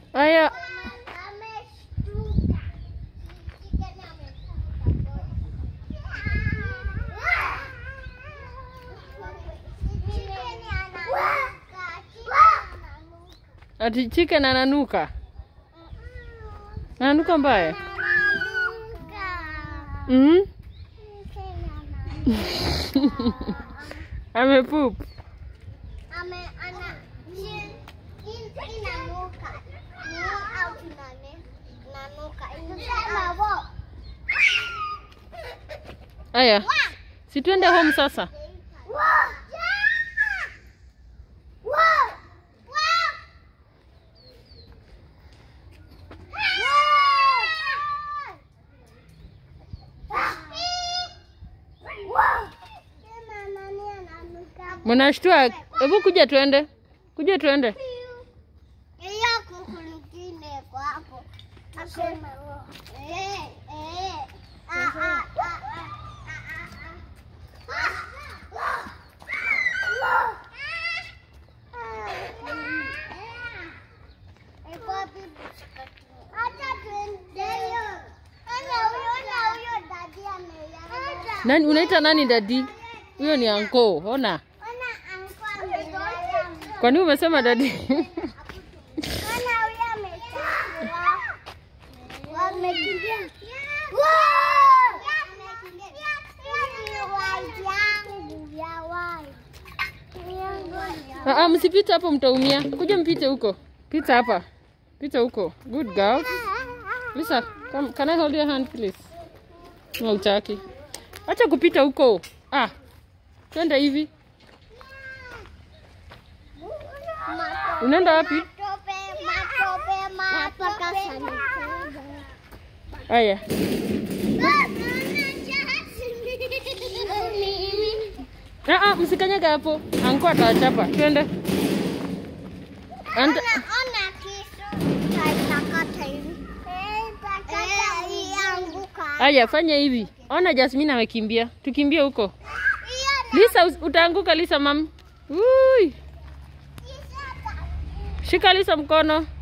Aya, Ameshtuka. Chicken ameshtuka. Chicken ananuka. Chicken ananuka. ati chicken ananuka. Ananuka mbaya. Ananuka. Mm? Chicken ananuka. Amepoop. Ame ana chin in inanuka. Ni au inane nanuka. Inasema wo. Aya, si tuende home sasa. Wo. Wo. Wo. Mnashtua. Hebu kuja tuende. Kuja tuende. Hiyo kuku nyingine kwa hapo. Asema eh eh ah ah ah ah Nani unaita nani dadi? Huyo ni anko. Ona. Kwa nini umesema dadi? Ah, ah, msipite hapo mtaumia. Kuja mpite huko. Pita hapa. Pita huko. Good girl. Lisa, come, can I hold your hand please? No, utaki. Acha kupita huko. Ah. Twende hivi. Unaenda wapi? Aya. Ah, ah, msikanyaga hapo. Anko atawachapa. Twende. Anda. Ona kisu taitakata hivi. Eh, ianguka. Aya, fanya hivi. Ona Jasmine amekimbia. Tukimbie huko. Hiyo Lisa, us- utaanguka Lisa mam. Ui. na Shika Lisa mkono.